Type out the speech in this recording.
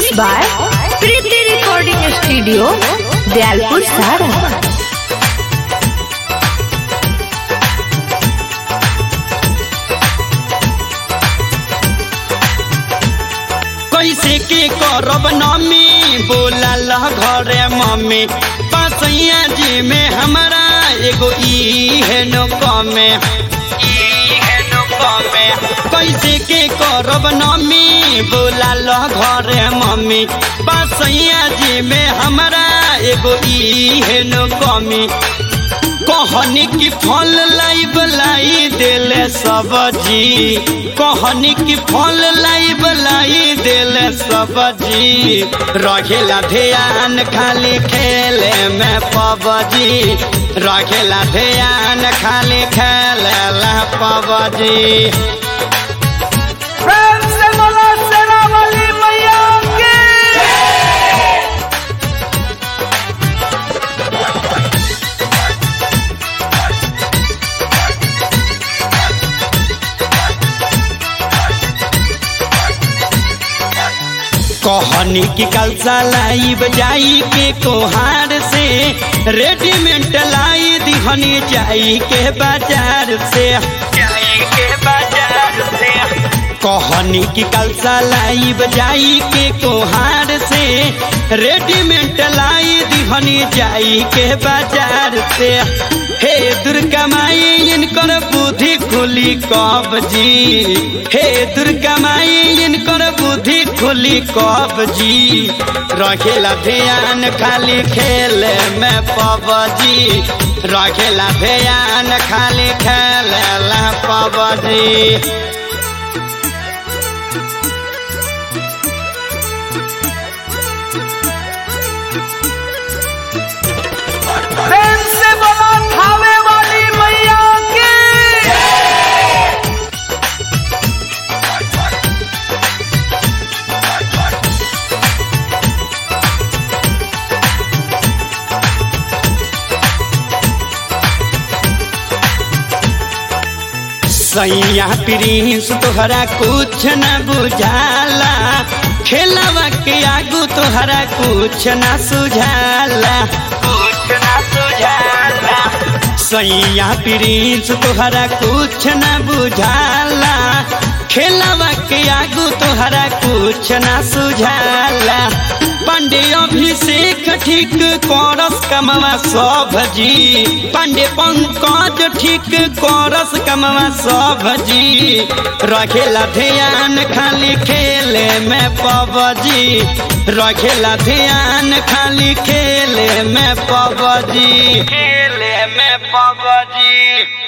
Mixed by Preeti Recording Studio, Dialpur Sara. कैसे के करब नमी बोलल घरे मम्मी पसैया जी में हमारा एगो ई है नो कमे ई है नो कमे कैसे के करब नमी बोलल घरे मम्मी पसैया जी में हमारा एगो ई है नो कमी कहनी की फल लाई बलाई देले सब्जी कहनी की फल लाई बलाई देले सब्जी रखेला ध्यान खाली खेले में पबजी रखेला ध्यान खाली खेले ला पबजी प्रेम से बोलो सेना वाली मैया की कहनी की कलसा लाई बजाई के कोहार से रेडीमेड लाई दिहनी जाई के बाजार से जाई के बाजार से कहनी की कलसा लाई बजाई के कोहार से रेडीमेड लाई दिहनी जाई के बाजार से हे दुर्गा माई इनकर बुद्धि खुली कब जी हे दुर्गा माई इनकर बुद्धि खुली कब जी रखेला ध्यान खाली खेले में पबजी रखेला ध्यान खाली खेले ला पबजी प्रेम से बोलो थावे वाली मैया की सैया प्रिंस तोहरा कुछ न बुझाला खेलवा के आगू तोहरा कुछ न सुझाला कुछ न सुझाला सैया प्रिंस तोहरा कुछ न बुझाला खेलवा के आगू तोहरा कुछ न सुझाला पांडे अभिषेक ठीक करस कमवा सब जी पांडे पंकज ठीक करस कमवा सब जी रखेला ध्यान खाली खेले में पबजी रखेला ध्यान खाली खेले में पबजी खेले में पबजी